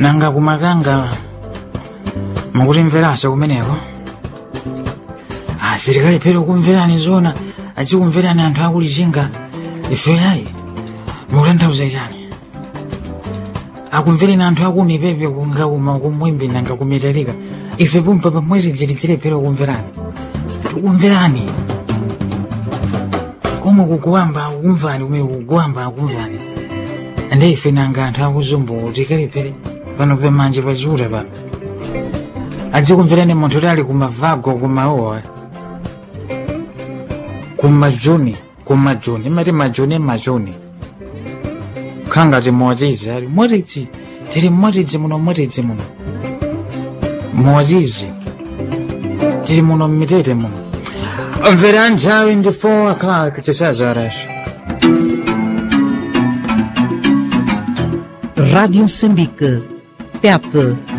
nanga kumakanga mukutimveranso kumeneko ife tikalephera kumverani zona azikumverani anthu akulichinga ife ayi mukutanthauza chani akumvereni anthu akuni pepe kungauma kumwimbi nanga kumitalika ife pumpa pamwezi tilephera kumverani tikumverani kumwe kukuwamba akumvani kumwe kukuwamba akumvani ande ife nanga anthu akuzumbu tikalephere pano pamanje pachiuta pa adzikumverani munthu tali kumavago kumaowa kumajuni kumajuni imati majuni majuni khangati motizi ali motizi tili motizi muno motizi muno motizi tili muno mmitete muno mvera nthawi ndi 4 o'clock tisazoraso Rádio Moçambique. TET